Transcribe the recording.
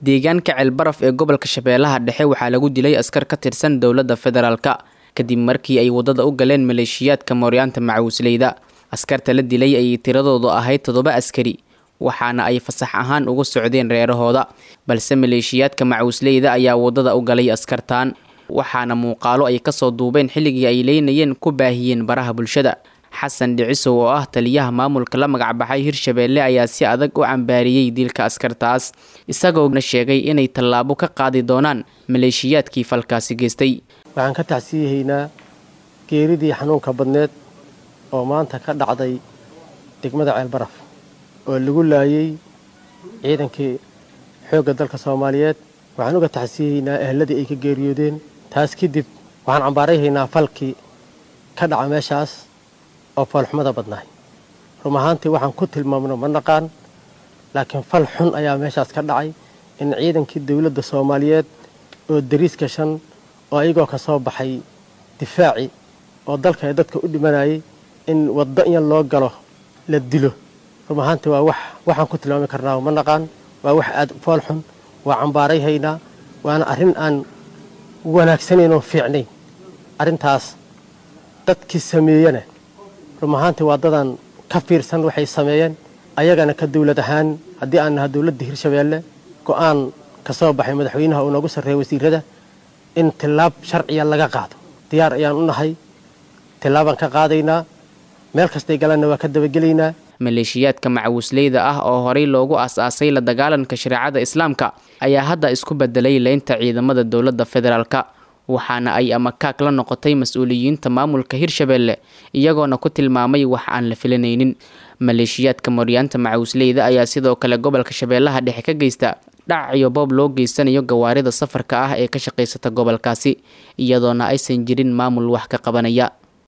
deegaanka ceelbaraf ee gobolka shabeellaha dhexe waxaa lagu dilay askar ka tirsan dowladda federaalka kadib markii ay waddada u galeen maleeshiyaadka mooryaanta macawisleyda askarta la dilay ayay tiradoodu ahayd toddoba askari waxaana ay fasax ahaan uga socdeen reerahooda balse maleeshiyaadka macawisleyda ayaa waddada u galay askartaan waxaana muuqaalo ay kasoo duubeen xilligii ay leynayeen ku baahiyeen baraha bulshada xasan dhicisow oo ah taliyaha maamulka la magacbaxay hirshabeelle ayaa si adag u cambaariyey dilka askartaas isagoona sheegay inay tallaabo ka qaadi doonaan maleeshiyaadkii falkaasi geystay waxaan ka tacsiyahaynaa geeridii xanuunka badneed oo maanta ka dhacday degmada ceelbaraf oo lagu laayay ciidankii xoogga dalka soomaaliyeed waxaan uga tacsiyahaynaa ehladii ay ka geeriyoodeen taas kadib waxaan cambaarayhaynaa falkii ka dhaca meeshaas oo foolxumada badnaay rum ahaantii waxaan ku tilmaamno ma naqaan laakiin fal xun ayaa meeshaas ka dhacay in ciidankii dowladda soomaaliyeed oo dariiska shan oo ayagoo ka soo baxay difaaci oo dalka ee dadka u dhimanayay in waddo in loo galo la dilo rum ahaantii waa wax waxaan ku tilmaami karnaa ma naqaan waa wax aad fool xun waa cambaarayhaynaa waana arrin aan wanaagsanayn oo fiicnayn arrintaas dadkii sameeyana rum ahaantii waa dadaan ka fiirsan waxay sameeyeen ayagana ka dowlad ahaan haddii aan naha dowladda hirshabeelle go-aan ka soo baxay madaxweynaha uu noogu sarreeya wasiirada in tillaab sharciya laga qaado diyaar ayaan u nahay tillaabaan ka qaadaynaa meel kastay galanna waa ka dabagelaynaa maleeshiyaadka macawisleyda ah oo horey loogu aas-aasay la dagaalanka shareecada islaamka ayaa hadda isku bedelay leynta ciidamada dowladda federaalka waxaana ay amakaag la noqotay mas-uuliyiinta maamulka hirshabeelle iyagoona ku tilmaamay wax aan la filanaynin maleeshiyaadka mooryaanta macawisleyda ayaa sidoo kale gobolka shabeellaha dhexe ka geysta dhac iyo boob loo geysanayo gawaarida safarka ah ee ka shaqaysata gobolkaasi iyadoona aysan jirin maamul wax ka qabanaya